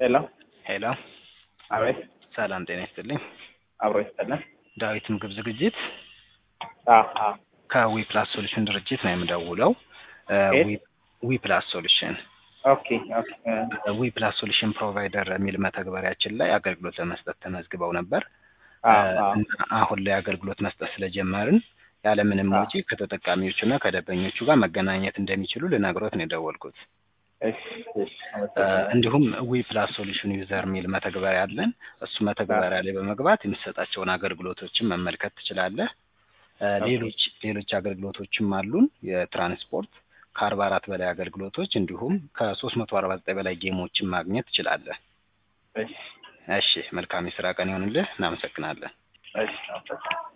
ሄሎ ሄሎ አቤት ሰላም ጤና ይስጥልኝ። አብሮ ይስጠልን። ዳዊት ምግብ ዝግጅት አ አ ከዊ ፕላስ ሶሉሽን ድርጅት ነው የምደውለው። ከየት? ዊ ፕላስ ሶሉሽን ኦኬ ኦኬ እ ዊ ፕላስ ሶሉሽን ፕሮቫይደር የሚል መተግበሪያችን ላይ አገልግሎት ለመስጠት ተመዝግበው ነበር አ አ እና አሁን ላይ አገልግሎት መስጠት ስለጀመርን ያለምንም አ። ወጪ ከተጠቃሚዎቹና ከደንበኞቹ ጋር መገናኘት እንደሚችሉ ልነግሮት ነው የደወልኩት። እሺ እሺ እ አመሰግናለሁ። እንዲሁም ዊ ፕላስ ሶሉሽን ዩዘር የሚል መተግበሪያ አለን። እሱ መተግበሪያ ላይ በመግባት የምትሰጣቸውን አገልግሎቶችን መመልከት ትችላለህ። እ ኦኬ። ሌሎች ሌሎች አገልግሎቶችም አሉን። የትራንስፖርት ከአርባ አራት በላይ አገልግሎቶች እንዲሁም ከሶስት መቶ አርባ ዘጠኝ በላይ ጌሞችን ማግኘት ትችላለህ። እሺ እሺ መልካም የስራ ቀን ይሆንልህ። እናመሰግናለን። እሺ አመሰግናለሁ።